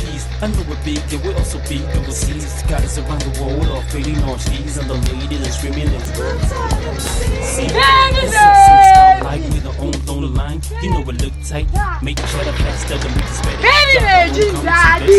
cheese. I know we're big and we're also big overseas. Got us around the world, all fading on cheese. And the ladies are screaming and See, like with the on on the line. You know it look tight. Make sure the faster the meat is better. Baby mai jin daɗi.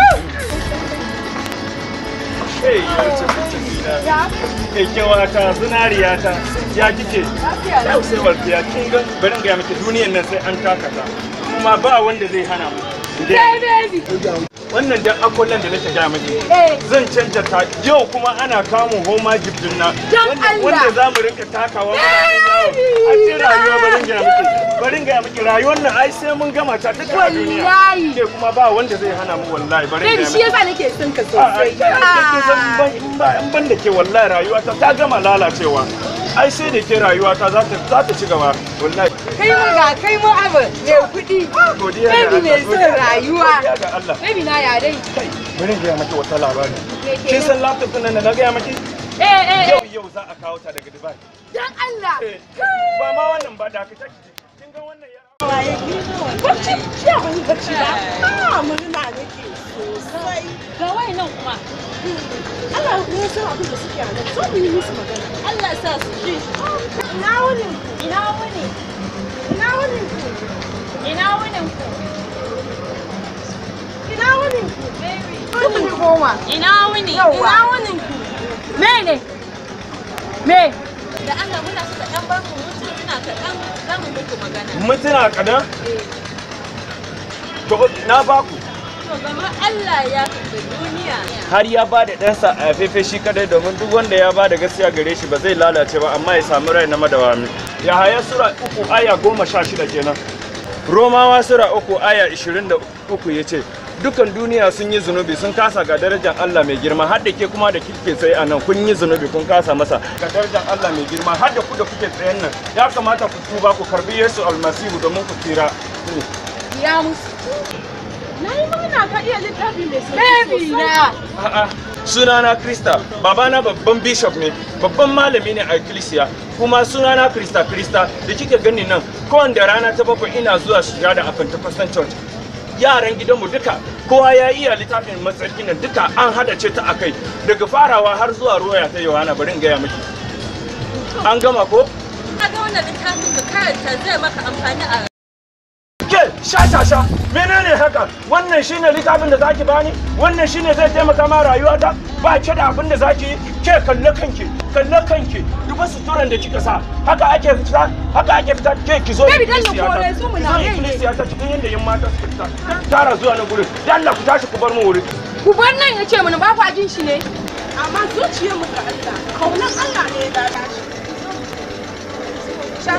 Hey, kyakkyawa ta zinariya ta ya kike yau sai walfiya kin ga bari ga miki duniyan nan sai an taka ta kuma ba wanda zai hana mu Hey baby. wannan dan akwallon da nake gaya miki Eh. zan canja ta yau kuma ana kamun homa giftin na Don wanda- Allah. wanda za mu rinka takawa muna yin yawo. a cikin rayuwa barin gaya miki barin gaya miki rayuwar nan ai sai mun gama ta duka a duniya Wallahi. ke kuma ba wanda zai hana mu wallahi barin Baby gaya shi miki yasa nake son ka a sosai. kin san ban in ba in ban da ke wallahi rayuwa ta ta gama lalacewa ai sai da ke rayuwa ta za ta za ta ci gaba wallahi Kai mu ga kai mu abu mai kuɗi. godiya ga Baby mai Allah, son godiya- rayuwa. godiya ga Allah Baby na ya dai. kai bari in gaya miki wata labari Me ke kin nan? san laptop din nan da na gaya miki Eh eh yau eh. yau za a kawo ta daga Dubai Dan Allah. Eh, ba ma wannan ba da ka take kin ga wannan ya Bacci, jiya ban yi bacci ba. Ah, murna nake sosai. Ga wai nan kuma. Allah ya san abin da suke a nan. Zo mu yi musu magana. Allah sa su ji. Ina wuni? Ina wuni? Ina wuni ku? Ina wunin ku? Ina wuni ku? Baby. Kuɗin koma. Ina wuni? Yawwa. Ina wunin ku? Me ne? Me? Da Allah muna so da ɗan bar mu mutu muna kaɗan za mu muku magana. mutuna kadan to na baku To gama Allah ya kaɗa duniya. har ya ba da ɗansa a fefe shi kadai domin duk wanda ya ba da gaskiya gare shi ba zai lalace ba amma ya samu rai na madawami ya haya sura uku aya goma sha shida kenan romawa sura uku aya ishirin da uku ya ce dukan duniya sun yi zunubi sun kasa ga darajar Allah mai girma har da ke kuma da kike tsaye a nan kun yi zunubi kun kasa masa ga darajar Allah mai girma har da ku da kuke tsayen nan ya kamata ku tuba ku karbi Yesu almasihu domin ku tsira Ya musu. Na yi murna ka iya littafi mai sauki Baby sosai. na. A'a, sunana Krista, babana babban bishop ne, babban malami ne a ikkilisiya, kuma sunana Krista Krista da kike gani nan, kowanne rana ta bakwai ina zuwa shiga da a Pentecostal Church. Yaran gidanmu duka, kowa ya iya littafin matsarki nan duka an hada ce ta akai, daga farawa har zuwa roya ta Yohana bari in gaya miki. An gama ko? Ka ga wannan littafin ka karanta zai maka amfani a Ke, sha sha sha, menene haka? Wannan shine littafin da zaki bani? Wannan shine zai taimaka ma rayuwata? Ba ke da abin da zaki yi? Ke kalle kanki, kalle kanki. Duba suturan da kika sa. Haka ake fita, haka ake fita. Ke ki zo Baby, dan ya ikkilisiyata. kore su mu Ki na zo rai ne. ikkilisiyata cikin yadda yan mata suke fita. Kar ku tara zuwa nan gurin. Dan Allah ku tashi ku bar mu wuri. Ku bar nan ya ce mana ba kwa jin shi ne. Amma zuciyarmu ga Allah, kaunan Allah ne ya lalace. Sha.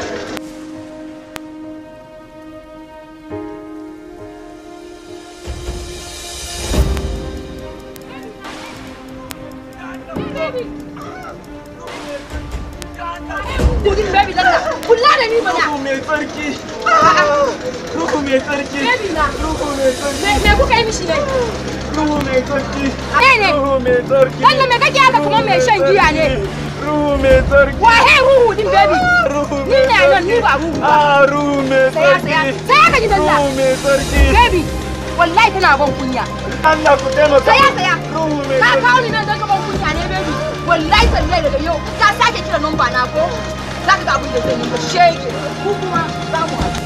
Kudin baby dalla. Kula da ni mana. Ruhu mai tsarki. Ruhu mai tsarki. Baby na. Ruhu mai tsarki. Me me kuka yi mishi ne? Ruhu mai tsarki. Ne ne. Ruhu mai tsarki. Dalla me kake haka kamar mai shan giya ne? Ruhu mai tsarki. Wahe ruhu din baby. Ruhu Ni ne nan ni ba ruhu ba. Ah, ruhu mai Saya tsarki. saya. Saya ka ji dalla. Ruhu mai tsarki. Baby. Wallahi tana ban kunya. Allah ku taimaka. Saya saya. Ruhu mai Ka tsarki. kawo ni nan don ka ban kunya ne baby. Wallahi tallahi daga yau ka sake kira numba na ko? Za ka ga abin da zai yi ba shege. Ku kuma za mu haɗu.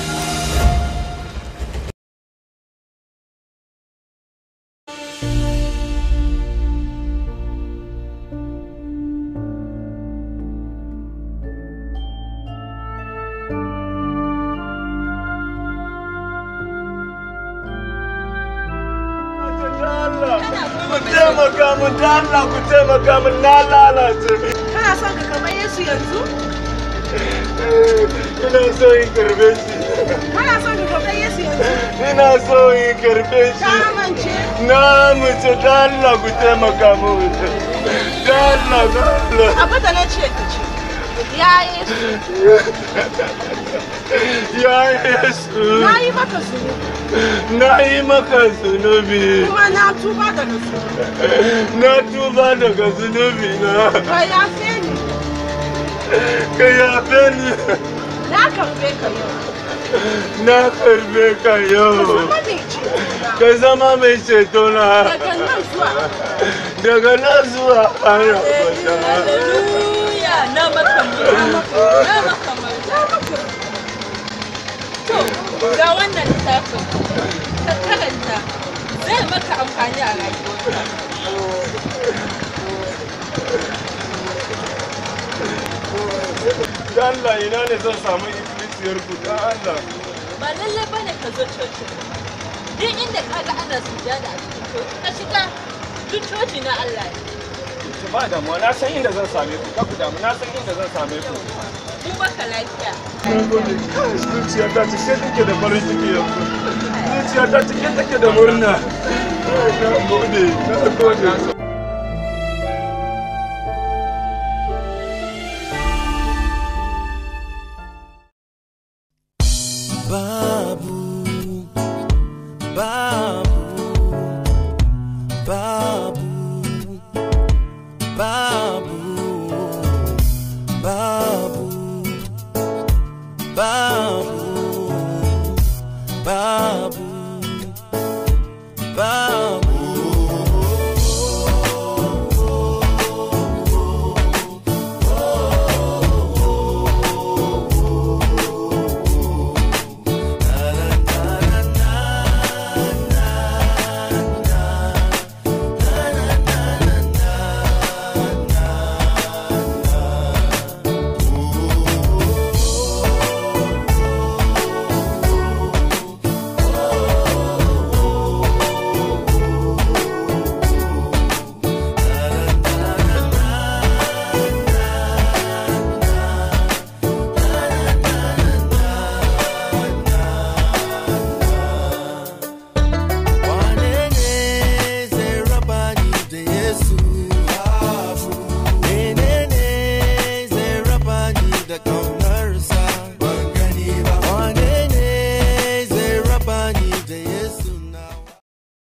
Allah, Ku taimaka mun da Allah ku taimaka mun na lalace. Kana son ka kamar Yesu yanzu? Ina so in karbe shi. Kana son ka kamar Yesu yanzu? Ina so in karbe Ka shi. amince? Na mace da Allah ku taimaka mun. Da Allah, da Allah. Abin da na ce ka ce. Ya Yesu, Ya Yesu, na yi maka zunubi na yi maka zunubi. kuma na tuba daga zunubi. Na tuba daga zunubi na. Ka yafe ni, Ka yafe ni. na karbe ka yau. Na karbe ka Ka yau. zama mai ceto na. ka zama mai ceto na daga nan zuwa daga nan zuwa har abada Hallelujah! Na maka murna. Na maka murna. To, ga wannan littafin. Ka karanta. Zai maka amfani a rayuwarka. da Allah ina ne zan samu ikkilisiyar ku da Allah Ba lallai ba ne ka zo coci. Duk inda ka ga ana sujada a cikin coci, ka shiga. Duk coci na Allah ne. ki ba damuwa na san inda zan same ku ka ku damu na san inda zan same ku Mun baka lafiya. na gode kai zuciya ta cike take da farin ciki yanzu zuciya ta cike take da murna na gode na gode Babu, babu.